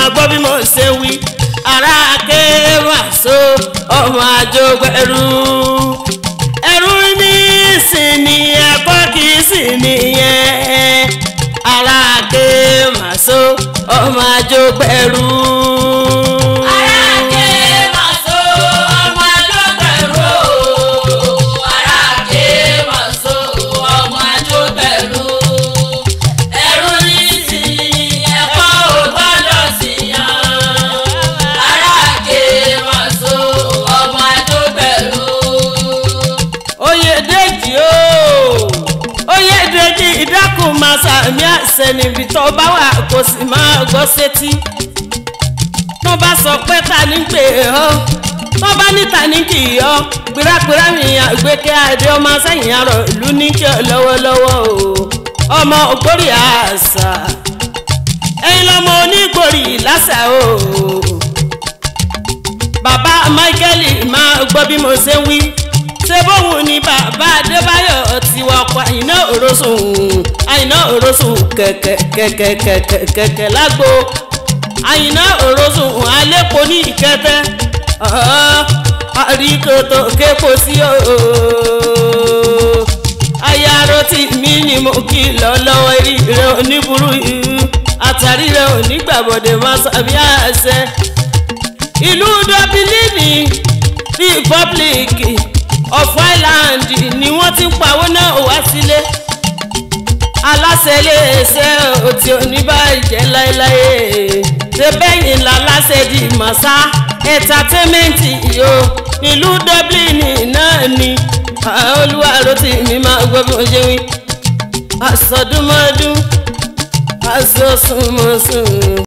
gbọ́ bí mo ṣe wí ara kéwàsó ọmọ àjọgbẹ̀rú ẹrú ní ìsìnì ẹ̀kọ́ kì í sì nìyẹn ara kéwàsó ọmọ àjọgbẹ̀rú. Aráàké màsó ọmọ àjọgbẹ̀rú. Aráàké màsó ọmọ àjọgbẹ̀rú. Ẹrú ní sí ẹ̀kọ́ ò gbọ́dọ̀ sí yan. Aráàké màsó ọmọ àjọgbẹ̀rú. oyèdèjì o oyèdèjì ìdákùn máa sàmì àṣẹ níbi tó bá wà kó sì máa gbọ́ sétí tó bá sọ pé ta ní pè ọ́ tó bá ní ta ní kì í ọ́ gbéragbéra mi àgbékẹ́ adé ọmọ sẹ́yìn arọ̀ ìlú ní kí ọ lọ́wọ́lọ́wọ́ o ọmọ ògbórí àṣà ẹ̀yin lọ́mọ onígbòrí lásà o bàbá michael máa gbọ́ bí mo ṣe ń wí ṣé bóun ni bàbá adébáyọ̀ ti wọ ọkọ̀ àyìnà òrosùn àyìnà òrosùn kẹ̀kẹ̀kẹ̀kẹ̀kẹ̀kẹ̀ lágbo àyìnà òrosùn alẹ́pọ̀ ní ìkẹtẹ́ àríkòtò képo sí o ayáró tí mi ni mo kí lọ lọ́wọ́ eré rẹ oníburú yìí àtàrí rẹ onígbàbọ̀dẹ̀ máa sàbí àṣẹ ìlú dọ́bílíìnì republic of ireland ni wọ́n ti ń pawó náà wá sílé aláṣẹ iléeṣẹ́ òtí oníbàjẹ́ láéláé ṣẹ́bẹ̀yìn láláṣẹ di màsá entertainment yo ìlú dublin náà ni olúwa ló ti mi máa gbọ́ bí mo ṣe wí àsọdúnmọ́dún àsọsùnmọ́sùn.